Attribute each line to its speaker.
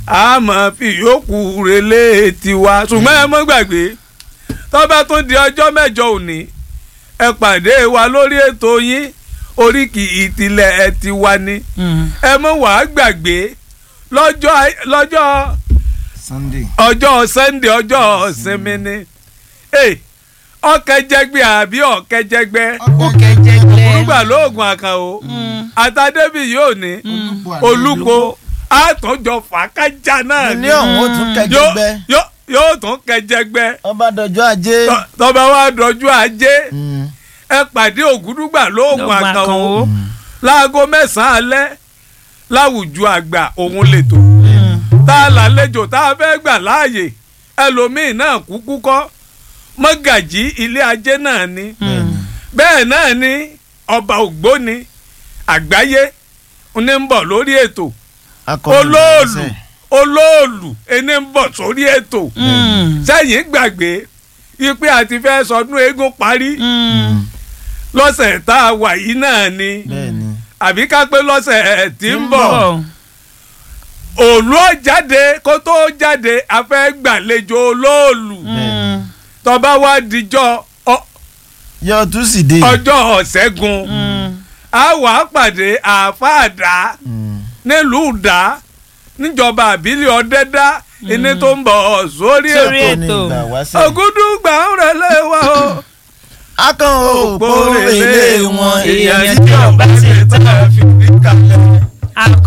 Speaker 1: a máa fi yòókù relé tiwa ṣùgbọ́n ẹ mọ́ gbàgbé tó bá tún di ọjọ́ mẹ́jọ òní ẹ pàdé wa lórí ètò yín oríkì ìtìlẹ̀ ẹ ti wa ni ẹ mọ̀ wàá gbàgbé lọ́jọ́ lọ́jọ́
Speaker 2: Sunday.
Speaker 1: ọjọ́ Sunday ọjọ́ ìsinmi ni ọ̀kẹ́jẹgbẹ́ àbí ọ̀kẹ́jẹgbẹ́ olùgbà lóògùn àkànó àtàdébì yóò ní olùkó àtọ́jọ fàákájà náà
Speaker 2: ní ọ̀hún ó tún kẹjẹgbẹ́
Speaker 1: yóò yóò tún kẹjẹgbẹ́
Speaker 2: ọba dọjọ́ ajé.
Speaker 1: tọ́- tọ́ba wa dọjú ajé ẹ pàdé ògúdùgbà lóògùn àkànó láago mẹ́sàn-án alẹ́ láwùjọ àgbà òun lètò tá a lálejò tá a fẹ́ gbà láàyè ẹlòmíín náà kúkú kọ́ mọ́gàjí ilé ajé náà ni bẹ́ẹ̀ náà ni ọba ògbóni àgbáyé ní ń bọ̀ lórí ètò olóòlù olóòlù ẹni ń bọ̀ sórí ètò sẹ́yìn gbàgbé ipe àti fẹ́ sọdún eégún parí lọ́sẹ̀ tá a wà yìí náà ni
Speaker 2: bẹ́ẹ̀ni
Speaker 1: àbí ká pé lọ́sẹ̀ tí ń bọ̀ òòlù ó jáde kó tó jáde a fẹ́ gbàlejò olóòlù tọ́ba wa dijọ́ ọ-
Speaker 2: yọ túsìdé.
Speaker 1: ọjọ́ ọ̀sẹ́gun a wà á pàdé àáfàá nílùú dá níjọba àbílẹ̀ ọ̀dẹ́dá ẹni tó ń bọ̀ sórí
Speaker 3: Sórí
Speaker 1: ètò
Speaker 3: ètò.
Speaker 2: ìgbà wáṣẹ̀.
Speaker 1: ògúdùgbà ń rẹ̀lẹ̀ wá o.
Speaker 2: akàn òpó ilé wọn èèyàn tí
Speaker 3: tí
Speaker 2: yóò
Speaker 3: ọba
Speaker 2: bá
Speaker 3: ti
Speaker 2: ti
Speaker 1: tá a fi kalẹ̀.